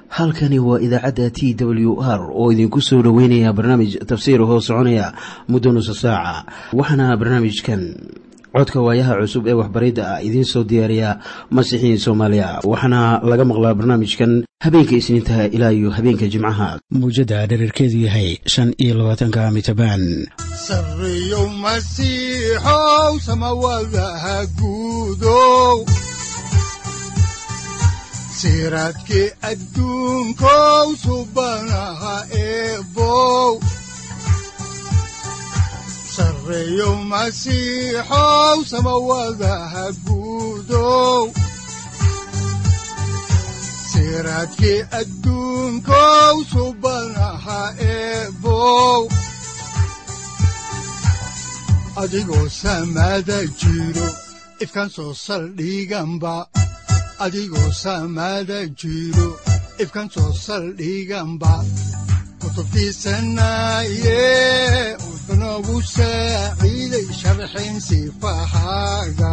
halkani waa idaacadda t w r oo idinku soo dhoweynaya barnaamij tafsiir hoo soconaya muddo nusa saaca waxaana barnaamijkan codka waayaha cusub ee waxbaridda ah idiin soo diyaariya masiixiin soomaaliya waxaana laga maqlaa barnaamijkan habeenka isniintaha ilaa iyo habeenka jimcaha mawjadda dhererkeedu yahay shan iyo labaatanka mitrbaan sareyow masiixow samawadaha guudow siraadkii adduunkow subanaha eebow sareyow masiixow samawadaha guudow siraadkii adduunkow subanaha eebow adigoo samaada jiro ifkan soo saldhiganba adigoo saamaada jiro ifkan soo saldhiganba kutubtiisanaaye wuxunogu saaciiday sharxin sifahaaga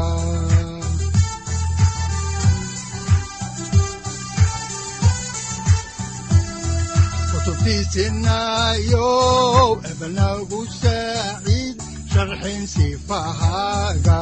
kutubtiisinaayo ebnagu saaciid sharxin sifahaaga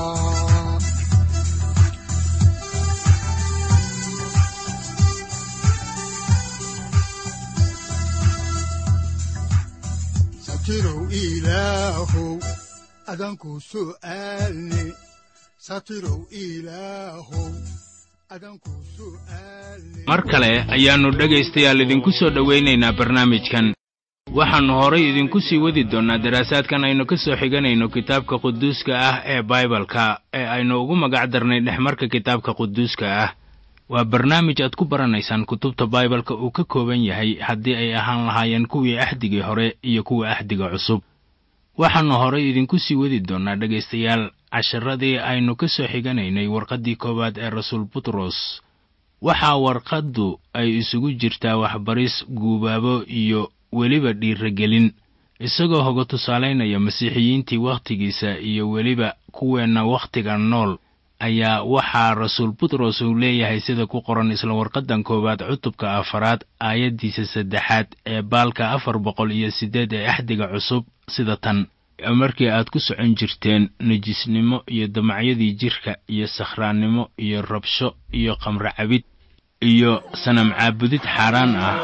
satirow ilaahow adanku su'aalne satirow ilaahow adanku su'aalne mar kale ayaannu dhegaystayaal idinku soo dhowaynaynaa barnaamijkan waxaannu horay idinku sii wadi doonnaa daraasaadkan aynu ka soo xiganayno kitaabka quduuska ah ee baibalka ee aynu ugu magac darnay dhexmarka kitaabka quduuska ah waa barnaamij aad ku baranaysaan kutubta baibalka uu ka kooban yahay haddii ay ahaan lahaayeen kuwii axdigii hore iyo kuwa axdiga cusub waxaannu horay idinku sii wadi doonnaa dhegaystayaal casharadii aynu ka soo xiganaynay warqaddii koowaad ee rasuul butros waxaa warqaddu ay isugu jirtaa waxbaris guubaabo iyo weliba dhiiragelin isagoo hoga tusaalaynaya masiixiyiintii wakhtigiisa iyo weliba kuweenna wakhtiga nool ayaa waxaa rasuul butros uu leeyahay sida ku qoran isla warqaddan koowaad cutubka afaraad aayaddiisa saddexaad ee baalka afar boqol iyo siddeed ee axdiga cusub sida tan markii aad ku socon jirteen nejisnimo iyo damacyadii jidhka iyo sakhraannimo iyo rabsho iyo khamro cabid iyo sanam caabudid xaaraan ah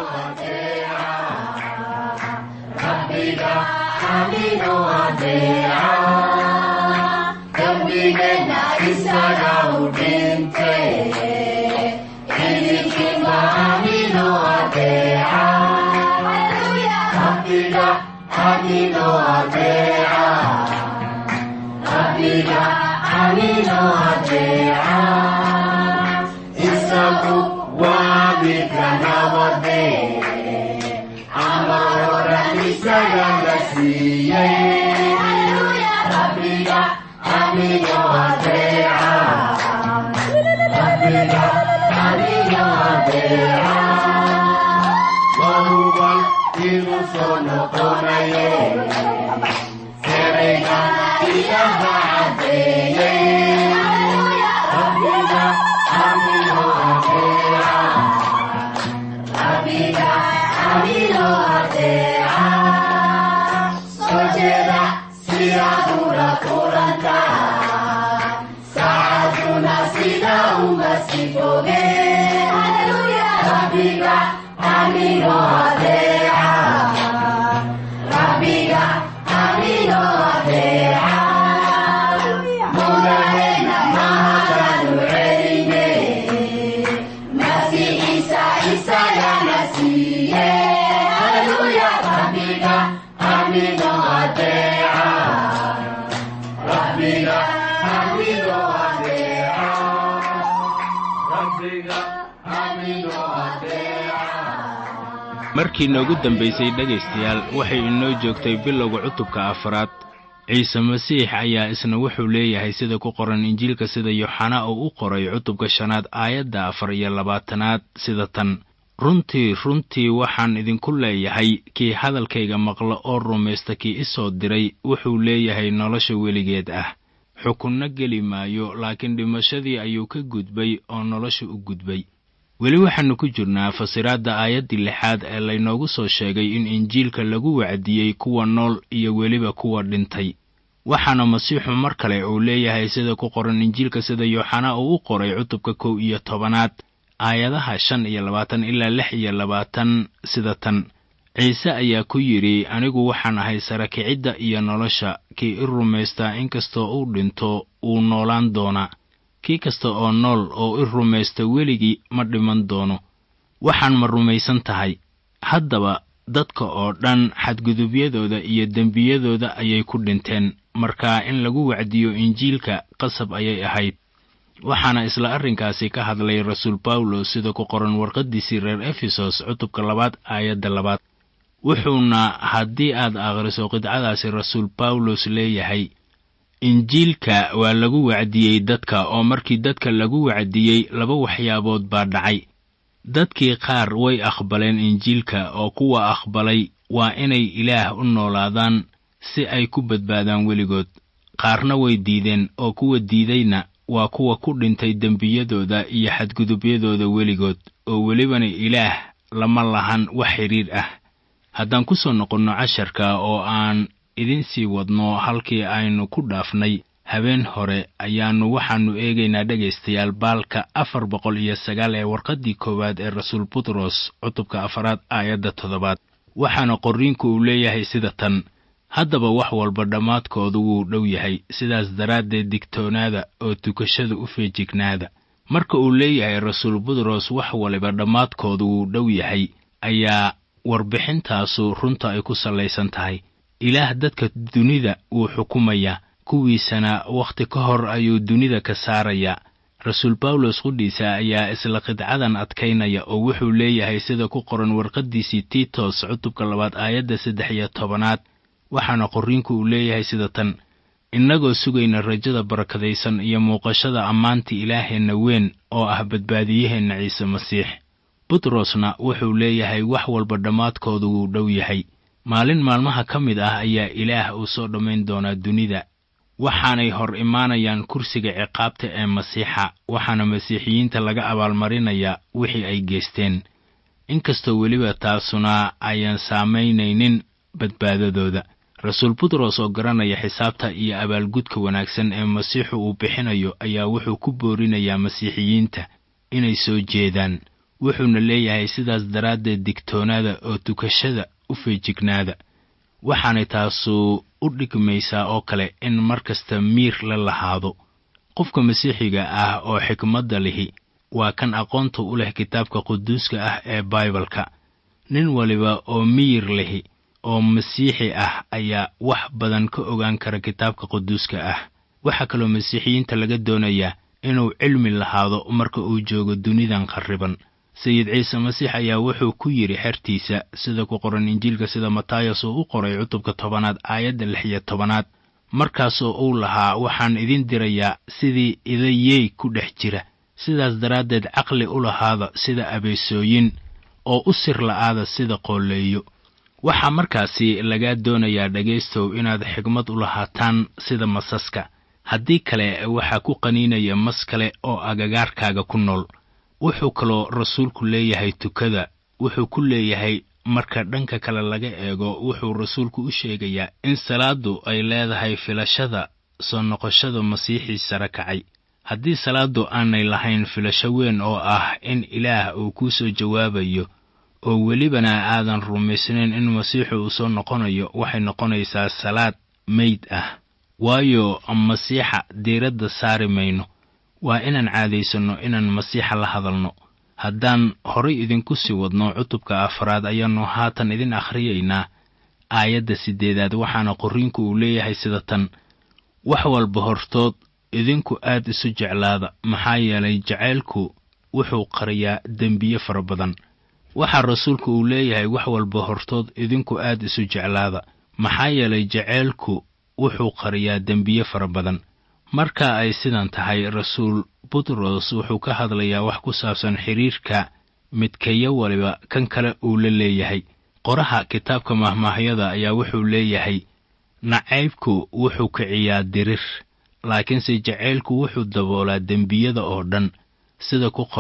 markii noogu dambaysay dhegaystayaal waxay inoo joogtay bilowga cutubka afaraad ciise masiix ayaa isna wuxuu leeyahay sida ku qoran injiilka sida yooxana uu u qoray cutubka shanaad aayadda afar iyo labaatanaad sida tan runtii runtii waxaan idinku leeyahay kii hadalkayga maqla oo rumaysta kii i soo diray wuxuu leeyahay nolosha weligeed ah xukunno geli maayo laakiin dhimashadii ayuu ka gudbay oo nolosha u gudbay weli waxaannu ku jirnaa fasiraadda aayaddii lixaad ee laynoogu soo sheegay in injiilka lagu wacdiyey kuwa nool iyo weliba kuwa dhintay waxaana masiixu mar kale uu leeyahay sida ku qoran injiilka sida yooxanaa uu u qoray cutubka kow iyo tobanaad aayadaha shan iyo labaatan ilaa lix iyo labaatan sida tan ciise ayaa ku yidhi anigu waxaan ahay sarakicidda iyo nolosha kii i rumaystaa inkastoo uu dhinto wuu noolaan doonaa kii kasta oo nool oo i rumaysta weligii ma dhiman doono waxaan ma rumaysan tahay haddaba dadka oo dhan xadgudubyadooda iyo dembiyadooda ayay ku dhinteen markaa in lagu wacdiyo injiilka qasab ayay ahayd waxaana isla arrinkaasi ka hadlay rasuul bawlos sida ku qoran warqaddiisii reer efesos cutubka labaad aayadda labaad wuxuuna haddii aad akhriso qidcadaasi rasuul bawlos leeyahay injiilka waa lagu wacdiyey dadka oo markii dadka lagu wacdiyey laba waxyaabood baa dhacay dadkii qaar way aqbaleen injiilka oo kuwa aqbalay waa inay ilaah u noolaadaan si ay ku badbaadaan weligood qaarna way diideen oo kuwa diidayna waa kuwa ku dhintay dembiyadooda iyo xadgudubyadooda weligood oo welibana ilaah lama lahan wax xidhiir ah haddaan ku soo noqonno casharka oo aan idin sii wadno halkii aynu ku dhaafnay habeen hore ayaannu waxaannu eegaynaa dhegaystayaal baalka afar boqol iyo sagaal ee warqaddii koowaad ee rasuul butros cutubka afaraad aayadda toddobaad waxaana qorriinku uu leeyahay sida tan haddaba wax walba dhammaadkoodu wuu dhow yahay sidaas daraaddeed digtoonaada oo tukashada u feejignaada marka uu leeyahay rasuul butros wax waliba dhammaadkoodu wuu dhow yahay ayaa warbixintaasu runta ay ku sallaysan tahay ilaah dadka dunida wuu xukumayaa kuwiisana wakhti ka hor ayuu dunida ka saarayaa rasuul bawlos qudhiisa ayaa isla qidcadan adkaynaya oo wuxuu leeyahay sida ku qoran warqaddiisii tiitos cutubka labaad aayadda saddex iyo tobanaad waxaana qorriinku uu leeyahay sida tan innagoo sugayna rajada barakadaysan iyo muuqashada ammaanta ilaaheenna weyn oo ah badbaadiyaheenna ciise masiix butrosna wuxuu leeyahay wax walba dhammaadkoodu wuu dhow yahay maalin maalmaha ka mid ah ayaa ilaah uu soo dhammayn doonaa dunida waxaanay hor imaanayaan kursiga ciqaabta ee masiixa waxaana masiixiyiinta laga abaalmarinayaa wixii ay geysteen inkastoo weliba taasuna ayaan saamaynaynin badbaadadooda rasuul butros oo garanaya xisaabta iyo abaalgudka wanaagsan ee masiixu uu bixinayo ayaa wuxuu ku boorinayaa masiixiyiinta inay soo jeedaan wuxuuna leeyahay sidaas daraaddeed digtoonaada oo tukashada u feejignaada waxaanay taasu u dhigmaysaa oo kale in mar kasta miir la lahaado qofka masiixiga ah oo xikmadda lihi waa kan aqoonta u leh kitaabka quduuska ah ee baibalka nin waliba oo miyir lihi oo masiixi ah ayaa wax badan ka ogaan kara kitaabka quduuska ah waxaa kaloo masiixiyiinta laga doonayaa inuu cilmi lahaado marka uu joogo dunidan qarriban sayid ciise masiix ayaa wuxuu ku yidhi xertiisa sida ku qoran injiilka sida matayas uu u qoray cutubka tobanaad aayadda lix iyo tobanaad markaasoo uu lahaa waxaan idin dirayaa sidii idayey ku dhex jira sidaas daraaddeed caqli u lahaada sida abeesooyin oo u sir la'aada sida qoolleeyo waxaa markaasi lagaa doonayaa dhegaystow inaad xigmad u lahaataan sida masaska haddii kale waxaa ku qaniinaya mas kale oo agagaarkaaga ku nool wuxuu kaloo rasuulku leeyahay tukada wuxuu ku leeyahay marka dhanka kale laga eego wuxuu rasuulku u sheegayaa in salaaddu ay leedahay filashada soo noqoshada masiixii sare kacay haddii salaaddu aanay lahayn filasho weyn oo ah in ilaah uu kuu soo jawaabayo oo welibana aadan rumaysnayn in masiixu uu soo noqonayo waxay noqonaysaa salaad meyd ah waayo masiixa diiradda saari mayno waa inaan caadaysanno inaan masiixa la hadalno haddaan horay idinku sii wadno cutubka afraad ayaannu haatan idin akhriyaynaa aayadda siddeedaad waxaana qorriinku uu leeyahay sida tan wax walba hortood idinku aad isu jeclaada maxaa yeelay jacaylku wuxuu qariyaa dembiye fara badan waxaa rasuulku uu leeyahay wax walba hortood idinku aad isu jeclaada maxaa yeelay jacaylku wuxuu qariyaa dembiye fara badan marka ay sidan tahay rasuul butros wuxuu ka hadlayaa wax ku saabsan xidhiirka midkayo waliba kan kale uu la leeyahay qoraha kitaabka mahmaahyada ayaa wuxuu leeyahay nacaybku wuxuu kiciyaa dirir laakiinse jacaylku wuxuu daboolaa dembiyada oo dhan sida ku qoran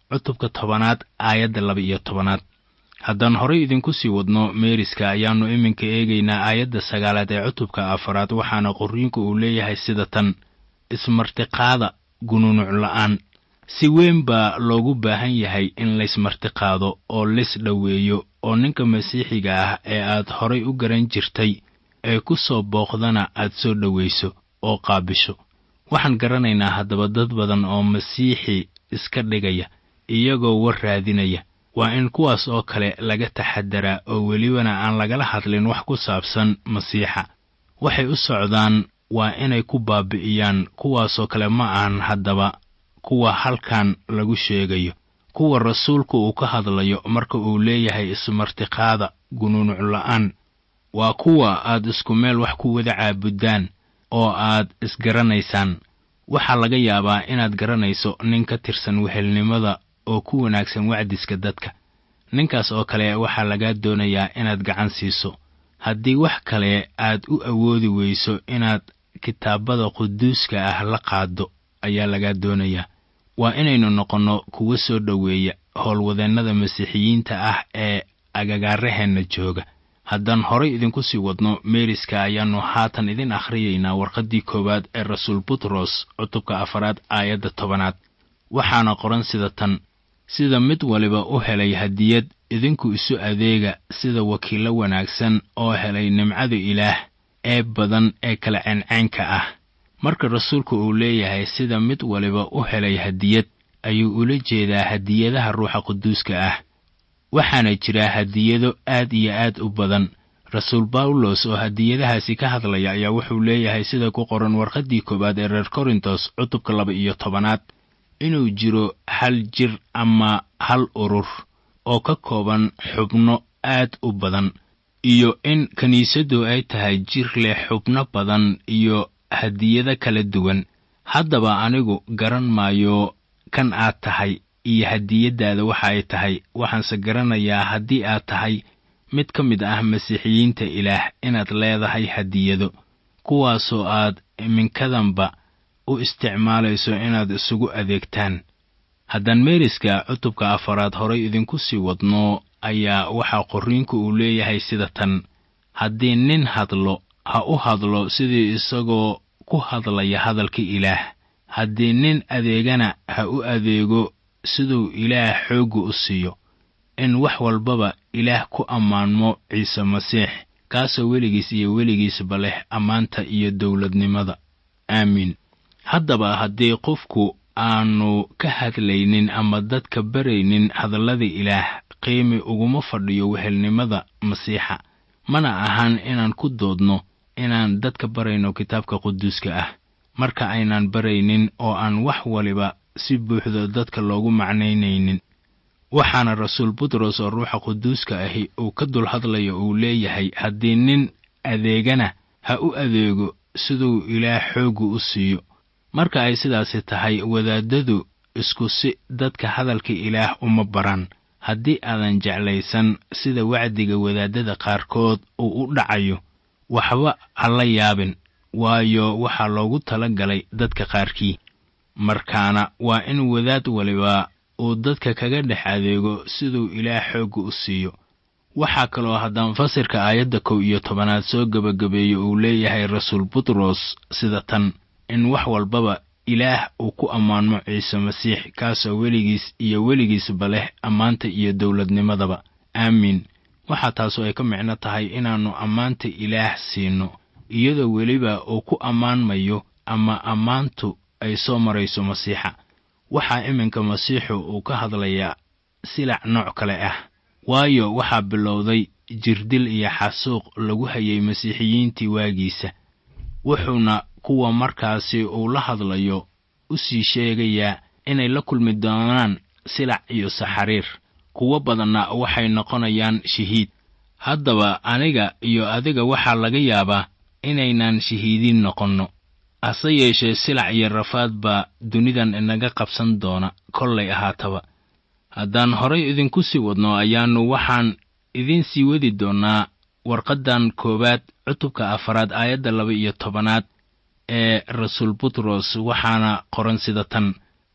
cutubka tobanaad aayadda laba iyo tobanaad haddaan horay idinku sii wadno meeriska ayaannu iminka eegaynaa aayadda sagaalaad ee cutubka afaraad waxaana qorriinku uu leeyahay sida tan ismartiqaada gunuunuc la'aan si weyn baa loogu baahan yahay in laysmartiqaado oo lis dhoweeyo oo ninka masiixiga ah ee aad horay u garan jirtay ee ku soo booqdana aad soo dhowayso oo qaabisho waxaan garanaynaa haddaba dad badan oo masiixi iska dhigaya iyagoo war raadinaya waa in kuwaas oo kale laga taxadaraa oo welibana aan lagala hadlin wax ku saabsan masiixa waxay u socdaan waa inay ku baabi'iyaan kuwaasoo kale ma ahan haddaba kuwa halkan lagu sheegayo kuwa rasuulku uu ka hadlayo marka uu leeyahay ismartiqaada gunuunuc la'aan waa kuwa aad isku meel wax ku wada caabuddaan oo aad isgaranaysaan waxaa laga yaabaa inaad garanayso nin ka tirsan wehelnimada oo ku wanaagsan wacdiska dadka ninkaas oo kale waxaa lagaa doonayaa inaad gacan siiso haddii wax kale aad u awoodi weyso inaad kitaabada quduuska ah la qaaddo ayaa lagaa doonayaa waa inaynu noqonno kuwa soo dhoweeya howlwadeennada masiixiyiinta ah ee agagaaraheenna jooga haddaan horay idinku sii wadno meeriska ayaannu haatan idin akhriyaynaa warqaddii koowaad ee rasuul butros cutubka afaraad aayadda tobanaad waxaana qoran sida tan sida mid waliba u helay hadiyad idinku isu adeega sida wakiillo wanaagsan oo helay nimcada ilaah ee badan ee kala ceenceenka ah marka rasuulku uu leeyahay sida mid waliba u helay hadiyad ayuu ula jeedaa hadiyadaha ruuxa quduuska ah waxaana jira hadiyado aad iyo aad u badan rasuul bawlos oo hadiyadahaasi ka hadlaya ayaa wuxuu leeyahay sida ku qoran warqaddii koowaad ee reer korintos cutubka laba iyo tobanaad inuu jiro hal jir ama hal urur oo ka kooban xubno aad u badan iyo in kiniisaddu ay tahay jir leh xubno badan iyo hadiyado kala duwan haddaba anigu garan maayo kan aad tahay iyo hadiyaddaada waxa ay tahay waxaanse garanayaa haddii aad tahay mid ka mid ah masiixiyiinta ilaah inaad leedahay hadiyado kuwaasoo aad iminkadanba u isticmaalayso inaad isugu adeegtaan haddaan meeriska cutubka afaraad horay idinku sii wadno ayaa waxaa qorriinku uu leeyahay sida tan haddii nin hadlo ha u hadlo sidii isagoo ku hadlaya hadalka ilaah haddii nin adeegana ha u adeego siduu ilaah xoogga u siiyo in wax walbaba ilaah ku ammaanmo ciise masiix kaasoo weligiis iyo weligiisba leh ammaanta iyo dowladnimada aamiin haddaba haddii qofku aanu ka hadlaynin ama dadka baraynin hadallada ilaah qiimi uguma fadhiyo wehelnimada masiixa mana ahan inaan ku doodno inaan dadka barayno kitaabka quduuska ah marka aynaan baraynin oo aan wax waliba si buuxda dadka loogu macnaynaynin waxaana rasuul butros oo ruuxa quduuska ahi uu ka dul hadlayo uu leeyahay haddii nin adeegana ha u adeego siduu ilaah xoogga u siiyo marka ay sidaasi tahay wadaaddadu isku si dadka hadalka ilaah uma baran haddii aadan jeclaysan sida wacdiga wadaaddada qaarkood uu u dhacayo waxba ha la yaabin waayo waxaa loogu tala galay dadka qaarkii markaana waa in wadaad waliba uu dadka kaga dhex adeego siduu ilaah xoogga u siiyo waxaa kaloo haddaan fasirka aayadda kow iyo tobanaad soo gebagabeeyo uu leeyahay rasuul butros sida tan in wax walbaba ilaah uu ku ammaanmo ciise masiix kaasoo weligiis iyo weligiisba leh ammaanta iyo dowladnimadaba aamiin waxaa taasu ay ka micno tahay inaannu ammaanta ilaah siinno iyadoo weliba uu ku ammaanmayo ama ammaantu ay soo marayso masiixa waxaa iminka masiixu uu ka hadlayaa silac nooc kale ah waayo waxaa bilowday jirdil iyo xasuuq lagu hayay masiixiyiintii waagiisa wuxuuna kuwa markaasi uu la hadlayo u sii sheegayaa inay la kulmi doonaan silac iyo saxariir kuwo badanna waxay noqonayaan shahiid haddaba aniga iyo adiga waxaa laga yaabaa inaynaan shahiidiin noqonno hase yeeshee silac iyo rafaad baa dunidan inaga qabsan doona kollay ahaataba haddaan horay idinku sii wadno ayaannu waxaan idiin sii wadi doonnaa warqaddan koowaad cutubka afaraad aayadda laba iyo tobanaad ee rasuul butros waxaana qoran sida tan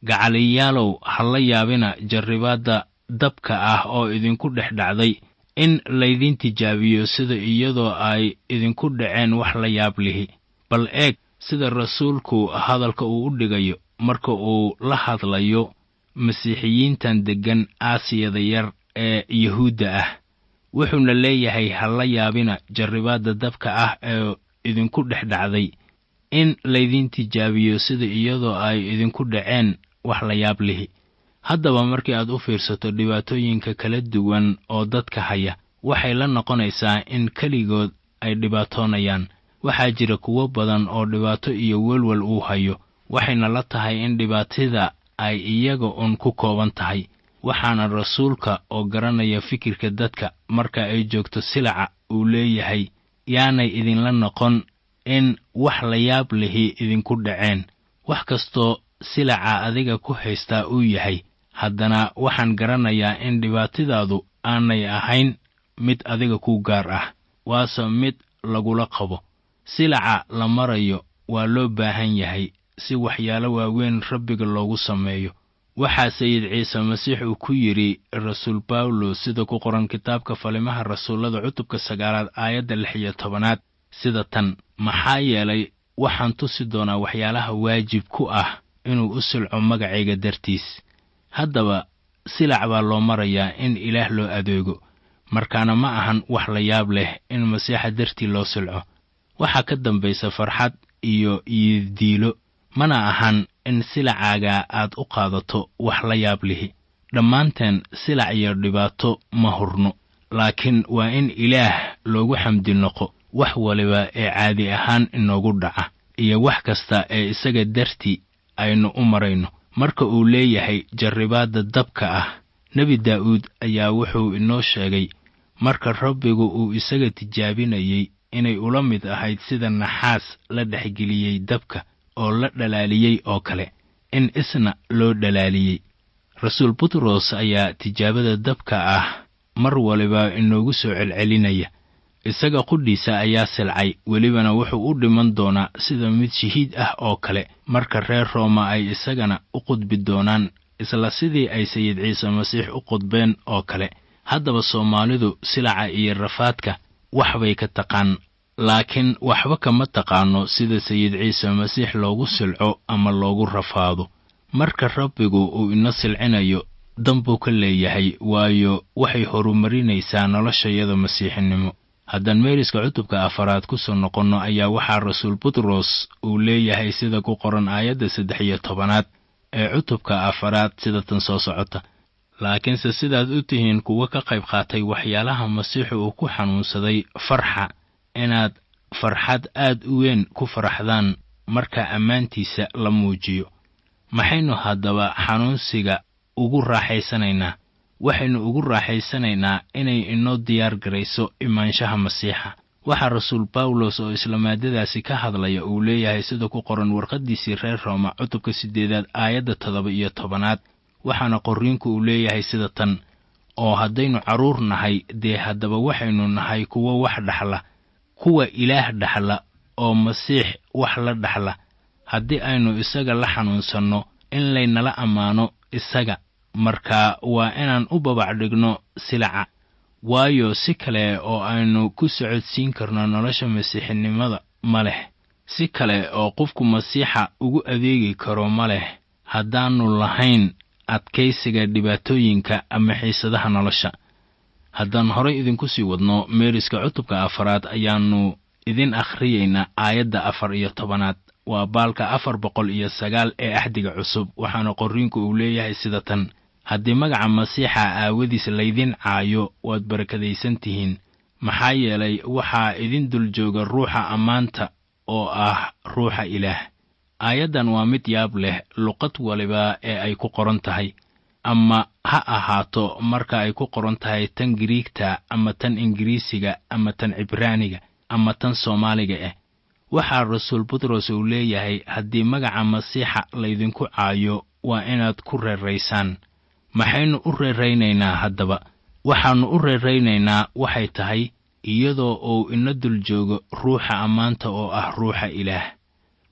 gacaliyaalow ha la yaabina jarribaadda dabka ah oo idinku dhex dhacday in laydin tijaabiyo sida iyadoo ay idinku dhaceen wax la yaab lihi bal eeg sida rasuulku hadalka uu u dhigayo marka uu la hadlayo masiixiyiintan deggan aasiyada yar ee yuhuudda ah wuxuuna leeyahay ha la yaabina jarribaadda dabka ah ee idinku dhex dhacday in laydin tijaabiyo sida iyadoo ay idinku dhaceen wax la yaab lihi haddaba markii aad u fiirsato dhibaatooyinka kala duwan oo dadka haya waxay la noqonaysaa in keligood ay dhibaatoonayaan waxaa jira kuwo badan oo dhibaato iyo welwel uu hayo waxayna la tahay in dhibaatida ay iyaga uun ku kooban tahay waxaana rasuulka oo garanaya fikirka dadka marka ay joogto silaca uu leeyahay yaanay idinla noqon in wax la yaab lihi idinku dhaceen wax kastoo silaca adiga ku haystaa uu yahay haddana waxaan garanayaa in dhibaatadaadu aanay ahayn mid adiga ku gaar ah waase mid lagula qabo silaca la marayo waa loo baahan yahay si waxyaalo waaweyn rabbiga loogu sameeyo waxaa sayid ciise masiix uu ku yidhi rasuul bawlos sida ku qoran kitaabka falimaha rasuullada cutubka sagaalaad aayadda lix iyo tobanaad sida tan maxaa yeelay waxaan tusi doonaa waxyaalaha waajib ku ah inuu u silco magacayga dartiis haddaba silac baa loo marayaa in ilaah loo adeego markaana ma ahan wax la yaab leh in masiixa dartii loo silco waxaa ka dambaysa farxad iyo yidiilo mana ahan in silacaaga aad u qaadato wax la yaab lihi dhammaanteen silac iyo dhibaato ma hurno laakiin waa in ilaah loogu xamdi noqo wax waliba ee caadi ahaan inoogu dhaca iyo wax kasta ee isaga dartii aynu u marayno marka uu leeyahay jarribaadda dabka ah nebi daa'uud ayaa wuxuu inoo sheegay marka rabbigu uu isaga tijaabinayey inay ula mid ahayd sida naxaas la dhexgeliyey dabka oo la dhalaaliyey oo kale in isna loo dhalaaliyey rasuul butros ayaa tijaabada dabka ah mar waliba inoogu soo celcelinaya isaga qudhiisa ayaa silcay welibana wuxuu u dhiman doonaa sida mid shahiid ah oo kale marka reer rooma ay isagana u qudbi doonaan isla sidii ay sayid ciise masiix u qudbeen oo kale haddaba soomaalidu silaca iyo rafaadka wax bay ka taqaan laakiin waxba kama taqaano sida sayid ciise masiix loogu silco ama loogu rafaado marka rabbigu uu ina silcinayo danbuu ka leeyahay waayo waxay horumarinaysaa noloshayada masiixinimo haddaan meeriska cutubka afaraad ku soo noqonno ayaa waxaa rasuul butros uu leeyahay sida ku qoran aayadda saddex iyo tobanaad ee cutubka afaraad sida tan soo socota laakiinse sidaad u tihiin kuwo ka qayb qaatay waxyaalaha masiixu uu ku xanuunsaday farxa inaad farxad aad u weyn ku faraxdaan marka ammaantiisa la muujiyo maxaynu haddaba xanuunsiga ugu raaxaysanaynaa waxaynu ugu raaxaysanaynaa inay inoo diyaar garayso imaanshaha masiixa waxaa rasuul bawlos oo isla maadadaasi ka hadlaya uu leeyahay sida ku qoran warqaddiisii reer rooma cutubka siddeedaad aayadda toddoba iyo tobanaad waxaana qorriinku uu leeyahay sida tan oo haddaynu carruur nahay dee haddaba waxaynu nahay kuwo wax dhaxla kuwa ilaah dhaxla oo masiix wax la dhaxla haddii aynu isaga la xanuunsanno in laynala ammaano isaga marka waa inaan u babac dhigno silaca waayo si kale oo aynu ku socodsiin karno nolosha masiixinimada ma leh si kale oo qofku masiixa ugu adeegi karo ma leh haddaannu lahayn adkaysiga dhibaatooyinka ama xiisadaha nolosha haddaan horay idinku sii wadno meeriska cutubka afaraad ayaannu idin akhriyaynaa aayadda afar iyo tobanaad waa baalka afar boqol iyo sagaal ee axdiga cusub waxaana qorriinku uu leeyahay sida tan haddii magaca masiixa aawadiis laydin caayo waad barakadaysan tihiin maxaa yeelay waxaa idin dul jooga ruuxa ammaanta oo ah ruuxa ilaah aayaddan waa mid yaab leh luqad waliba ee ay ku qoran tahay ama ha ahaato marka ay ku qoran tahay tan giriigta ama tan ingiriisiga ama tan cibraaniga ama tan soomaaliga ah waxaa rasuul butros uu leeyahay haddii magaca masiixa laydinku caayo waa inaad ku reeraysaan maxaynu u reeraynaynaa haddaba waxaannu u reeraynaynaa waxay tahay iyadoo uu ina dul joogo ruuxa ammaanta oo ah ruuxa ilaah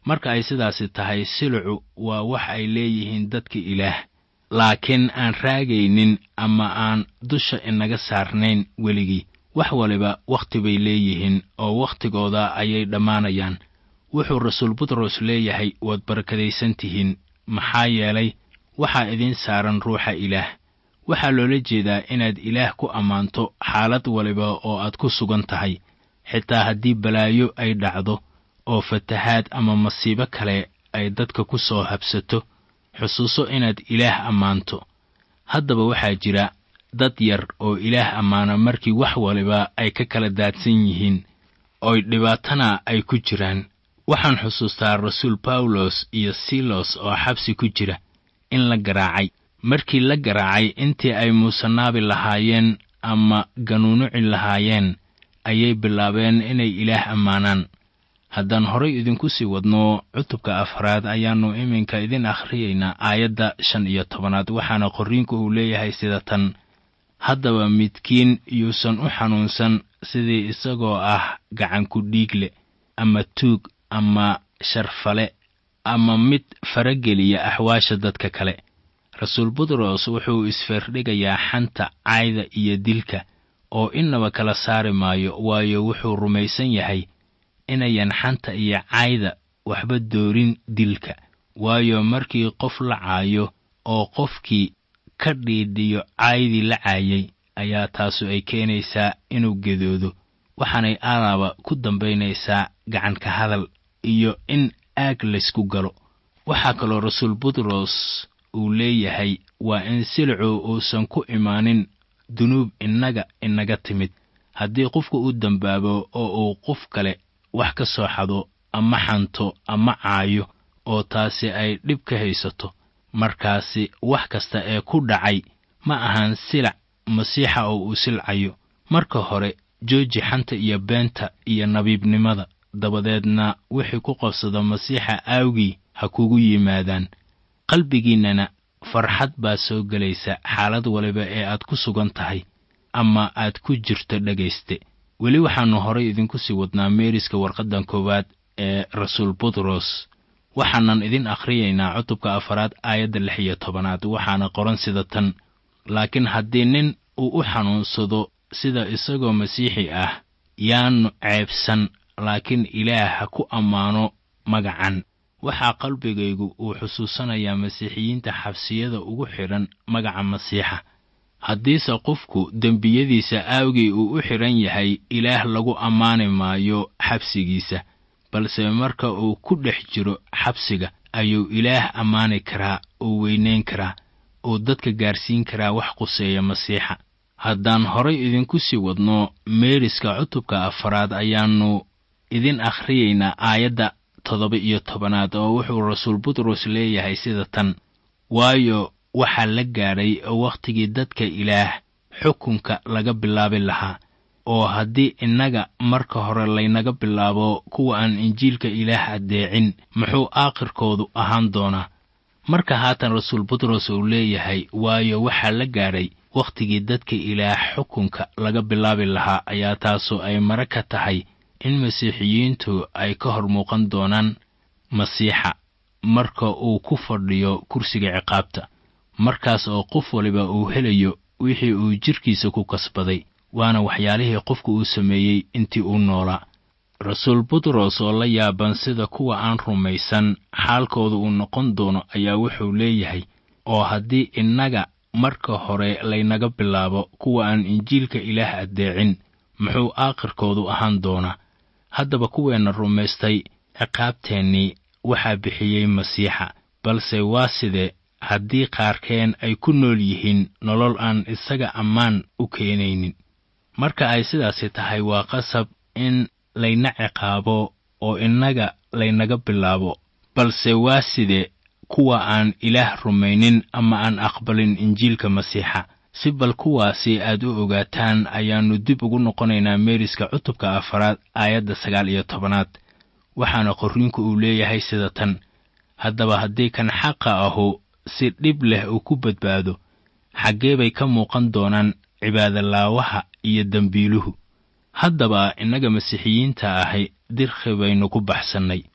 marka ay sidaasi tahay silucu waa wax ay leeyihiin dadka ilaah laakiin aan raagaynin ama aan dusha inaga saarnayn weligii wax waliba wakhti bay leeyihiin oo wakhtigooda ayay dhammaanayaan wuxuu rasuul butros leeyahay waad barakadaysan tihiin maxaa yeelay waxaa idiin saaran ruuxa ilaah waxaa loola jeedaa inaad ilaah ku ammaanto xaalad waliba oo aad ku sugan tahay xitaa haddii balaayo ay dhacdo oo fatahaad ama masiibo kale ay dadka ku soo habsato xusuuso inaad ilaah ammaanto haddaba waxaa jira dad yar oo ilaah ammaana markii wax waliba ay ka kala daadsan yihiin oy dhibaatana ay ku jiraan waxaan xusuustaa rasuul bawlos iyo silos oo xabsi ku jira in la garaacay markii la garaacay intii ay muusanaabi lahaayeen ama ganuunuci lahaayeen ayay bilaabeen inay ilaah ammaanaan haddaan horay idinku sii wadno cutubka afraad ayaannu iminka idin akhriyaynaa aayadda shan iyo tobanaad waxaana qorriinku uu leeyahay sida tan haddaba midkiin yuusan u xanuunsan sidii isagoo ah gacanku dhiigle ama tuug ama sharfale ama mid farageliya axwaasha dadka kale rasuul butros wuxuu isfeerdhigayaa xanta cayda iyo dilka oo innaba kala saari maayo waayo wuxuu rumaysan yahay inayan xanta iyo cayda waxba doorin dilka waayo markii qof la caayo oo qofkii ka dhiidhiyo caydii la caayay ayaa taasu ay keenaysaa inuu gedoodo waxaanay alaaba ku dambaynaysaa gacanka hadal iyo in aag laysku galo waxaa kaloo rasuul butros uu leeyahay waa in silicu uusan ku imaanin dunuub innaga inaga timid haddii qofku u dembaabo oo uu qof kale wax ka soo xado ama xanto ama caayo oo taasi ay dhib ka haysato markaasi wax kasta ee ku dhacay ma ahan silac masiixa oo uu silcayo marka hore jooji xanta iyo beenta iyo nabiibnimada dabadeedna wixii ku qabsada masiixa aawgii ha kugu yimaadaan qalbigiinnana farxad baa soo gelaysa xaalad waliba ee aad ku sugan tahay ama aad ku jirto dhegayste weli waxaannu horay idinku sii wadnaa meeriska warqaddan koowaad ee rasuul butros waxaanan idin akhriyaynaa cutubka afaraad aayadda lix iyo tobanaad waxaana qoran sida tan laakiin haddii nin uu u xanuunsado sida isagoo masiixi ah yaannu ceebsan laakiin ilaah ha ku ammaano magacan waxaa qalbigaygu uu xusuusanayaa masiixiyiinta xabsiyada ugu xidhan magaca masiixa haddiise qofku dembiyadiisa aawgii uu u xidhan yahay ilaah lagu ammaani maayo xabsigiisa balse marka uu ku dhex jiro xabsiga ayuu ilaah ammaani karaa oo weynayn karaa oo dadka gaarsiin karaa wax quseeya masiixa haddaan horay idinku sii wadno meeriska cutubka afaraad ayaannu idin akhriyaynaa aayadda toddoba iyo tobanaad oo wuxuu rasuul butros leeyahay sida tan waayo waxaa la gaadhay wakhtigii dadka ilaah xukunka laga bilaabi lahaa oo haddii innaga marka hore laynaga bilaabo kuwa aan injiilka ilaah addeecin muxuu aakhirkoodu ahaan doonaa marka haatan rasuul butros uu leeyahay waayo waxaa la gaadhay wakhtigii dadka ilaah xukunka laga bilaabi lahaa ayaa taasu ay mare ka tahay in masiixiyiintu ay ka hor muuqan doonaan masiixa marka uu ku fadhiyo kursiga ciqaabta markaas oo qof waliba uu helayo wixii uu jidhkiisa ku kasbaday waana waxyaalihii qofku uu sameeyey intii uu noolaa rasuul butros oo la yaaban sida kuwa aan rumaysan xaalkooda uu noqon doono ayaa wuxuu leeyahay oo haddii innaga marka hore laynaga bilaabo kuwa aan injiilka ilaah addeecin muxuu aakhirkoodu ahaan doonaa haddaba kuweenna rumaystay ciqaabteennii waxaa bixiyey masiixa balse waa sidee haddii qaarkeen ay ku nool yihiin nolol aan isaga ammaan u keenaynin marka ay sidaasi tahay waa qasab in layna ciqaabo oo innaga laynaga bilaabo balse waa sidee kuwa aan ilaah rumaynin ama aan aqbalin injiilka masiixa si bal kuwaasi aad u ogaataan ayaannu dib ugu noqonaynaa meeriska cutubka afaraad aayadda sagaal iyo tobanaad waxaana qorriinku uu leeyahay sida tan haddaba haddii kan xaqa ahu si dhib leh uu ku badbaado xaggee bay ka muuqan doonaan cibaadolaawaha iyo dembiiluhu haddaba innaga masiixiyiinta ahi dirkhi baynu ku baxsannay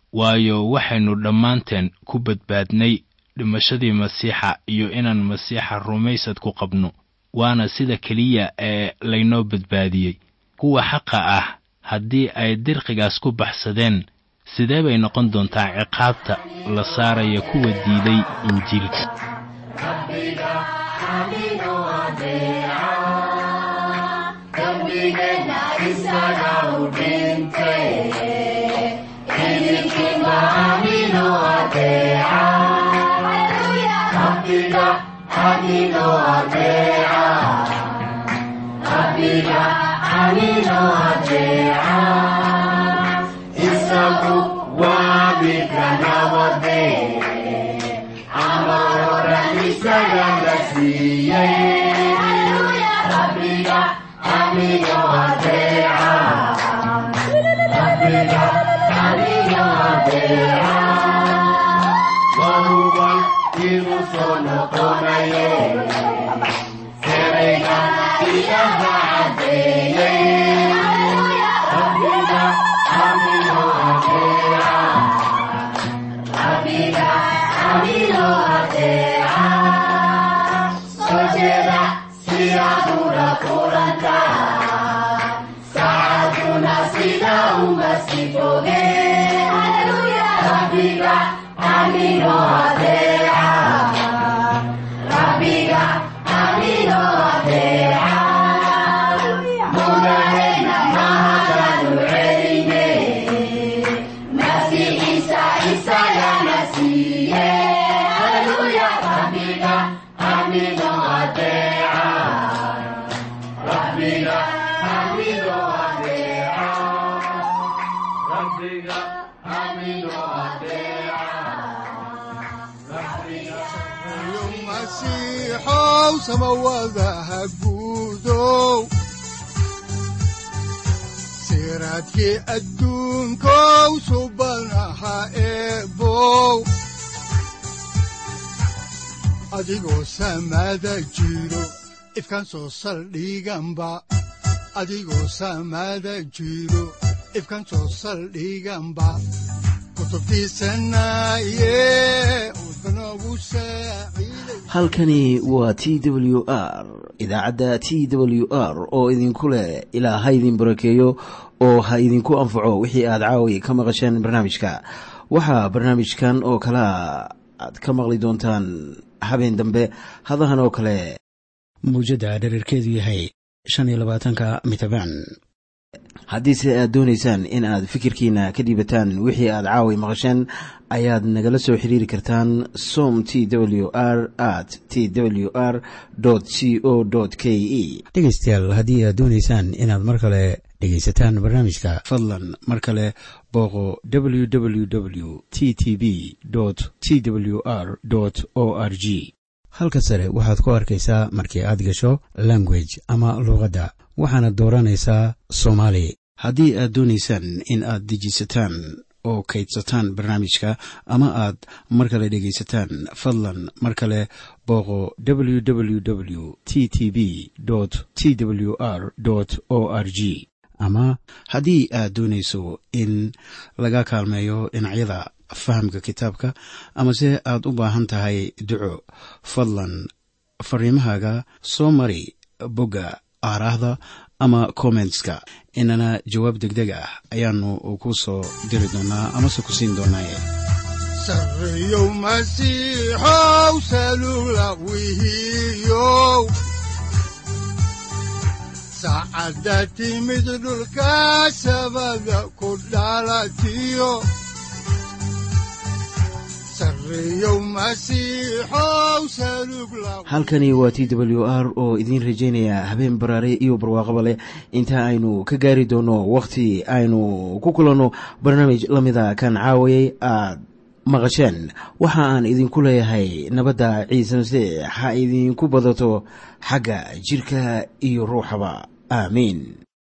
waayo waxaynu dhammaanteen ku badbaadnay dhimashadii masiixa iyo inaan masiixa rumaysad ku qabno waana sida keliya ee laynoo badbaadiyey kuwa xaqa ah haddii ay dirqigaas ku baxsadeen sidee bay noqon doontaa ciqaabta la saaraya kuwa diiday injiilka siraadkii adduunkow subanaha eebow adigoo samaada jiro ifkaan soo saldhiganba adigoo samaada jiro ifkaan soo saldhiganba halkani waa t w r idaacadda t w r oo idinku leh ilaa ha idin barakeeyo oo ha idinku anfaco wixii aad caawi ka maqasheen barnaamijka waxaa barnaamijkan oo kalea aad ka maqli doontaan habeen dambe hadahan oo kale mawjadda dhererkeedu yahay shan iyo labaatanka mitrbaan haddiise aad doonaysaan in aad fikirkiina ka dhiibataan wixii aad caawi maqasheen ayaad nagala soo xiriiri kartaan som t w r at t w r c o k e dhegaystayaal haddii aad doonaysaan inaad mar kale dhegaysataan barnaamijka fadlan mar kale booqo w w w t t b t w r o r g halka sare waxaad ku arkaysaa markii aad gasho language ama luuqadda waxaana dooranaysaa soomaali haddii aad doonaysaan in aad dejisataan oo kaydsataan barnaamijka ama aad mar kale dhegaysataan fadlan mar kale booqo w w w t t b t w r o r g ama haddii aad doonayso in laga kaalmeeyo dhinacyada fahamka kitaabka amase aad u baahan tahay duco fadlan fariimahaaga soo mari bogga aaraahda ama kommentska inana jawaab deg deg ah ayaanu ku soo diri doonaa amase ku siin doonaaye sareyow masiixow salula wihiyow saacadda timid dhulka sabada ku dhalatiyo halkani waa t w r oo idiin rajaynaya habeen baraare iyo barwaaqaba leh inta aynu ka gaari doono wakhti aynu ku kulanno barnaamij la mida kan caawayay aad maqasheen waxa aan idinku leeyahay nabadda ciise masiix ha idinku badato xagga jidhka iyo ruuxaba aamiin